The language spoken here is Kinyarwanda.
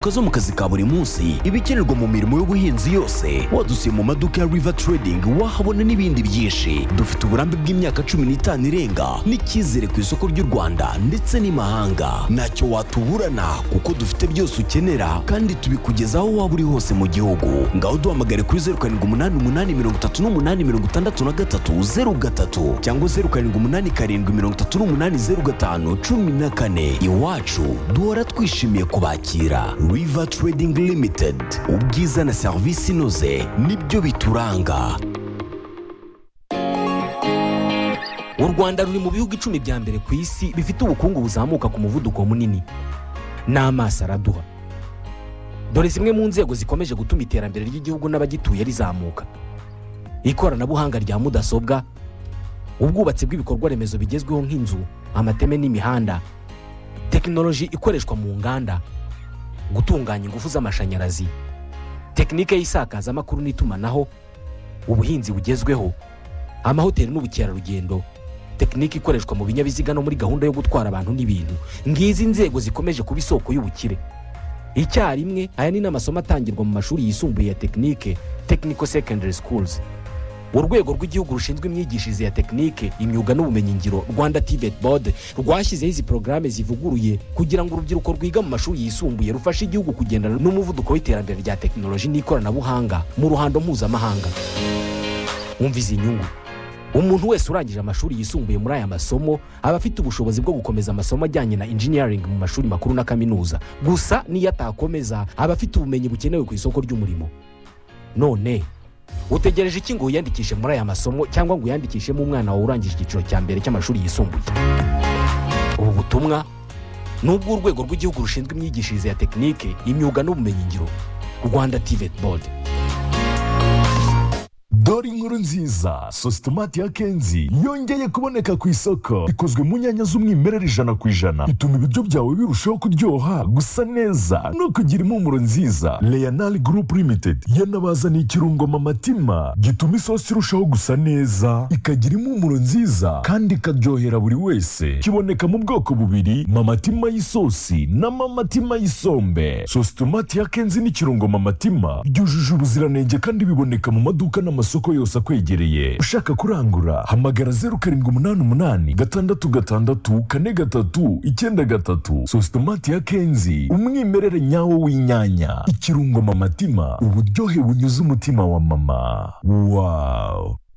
Ka zo mu kazi ka buri munsi ibikenerwa mu mirimo y'ubuhinzi yose wadusuye mu maduka ya river trading wahabona n'ibindi byinshi dufite uburambe bw'imyaka cumi n'itanu irenga n'icyizere ku isoko ry'u rwanda ndetse n'imahanga ntacyo watuburana kuko dufite byose ukenera kandi tubikugezaho aho waba uri hose mu gihugu ngaho duhamagare kuri zeru karindwi umunani umunani mirongo itatu n'umunani mirongo itandatu na gatatu zeru gatatu cyangwa zeru karindwi umunani karindwi mirongo itatu n'umunani zeru gatanu cumi na kane iwacu duhora twishimiye kubakira river trading limited ubwiza na serivisi inoze nibyo bituranga u rwanda ruri mu bihugu icumi bya mbere ku isi bifite ubukungu buzamuka ku muvuduko munini n'amaso araduha dore zimwe mu nzego zikomeje gutuma iterambere ry'igihugu n'abagituye rizamuka ikoranabuhanga rya mudasobwa ubwubatsi bw'ibikorwa remezo bigezweho nk'inzu amateme n'imihanda tekinoloji ikoreshwa mu nganda gutunganya ingufu z'amashanyarazi tekinike y'isakazamakuru n'itumanaho ubuhinzi bugezweho amahoteli n'ubukerarugendo tekinike ikoreshwa mu binyabiziga no muri gahunda yo gutwara abantu n'ibintu ngizi inzego zikomeje kuba isoko y'ubukire icyarimwe aya ni n'amasomo atangirwa mu mashuri yisumbuye ya tekinike technical secondary schools urwego rw'igihugu rushinzwe imyigishirize ya tekinike imyuga n'ubumenyingiro rwanda tibet board rwashyizeho izi porogaramu zivuguruye kugira ngo urubyiruko rwiga mu mashuri yisumbuye rufashe igihugu kugendana n'umuvuduko w'iterambere rya tekinoloji n'ikoranabuhanga mu ruhando mpuzamahanga wumva izi nyungu umuntu wese urangije amashuri yisumbuye muri aya masomo aba afite ubushobozi bwo gukomeza amasomo ajyanye na engineering mu mashuri makuru na kaminuza gusa n'iyo atakomeza aba afite ubumenyi bukenewe ku isoko ry'umurimo none utegereje iki ngo wiyandikishe muri aya masomo cyangwa ngo uyandikishemo umwana wawe urangije icyiciro cya mbere cy'amashuri yisumbuye ubu butumwa ni ubw'urwego rw'igihugu rushinzwe imyigishirize ya tekinike imyuga n'ubumenyingiro rwanda tivet board dore inkuru nziza sositomati ya kenzi yongeye kuboneka ku isoko ikozwe mu nyanya z'umwimerere ijana ku ijana ituma ibiryo byawe birushaho kuryoha gusa neza no kugira impumuro nziza leonal group limited yanabazaniye ikirungo mamatima gituma isosi irushaho gusa neza ikagira impumuro nziza kandi ikaryohera buri wese kiboneka mu bwoko bubiri mamatima y'isosi na mamatima y'isombe sositomati ya kenzi n'ikirungo mamatima byujuje ubuziranenge kandi biboneka mu maduka n'amasoko amasoko yose akwegereye ushaka kurangura hamagara zeru karindwi umunani umunani gatandatu gatandatu kane gatatu icyenda gatatu sositomati ya kenzi umwimerere nyawo w'inyanya ikirungo mamatima uburyohe bunyuze umutima wa mama wawu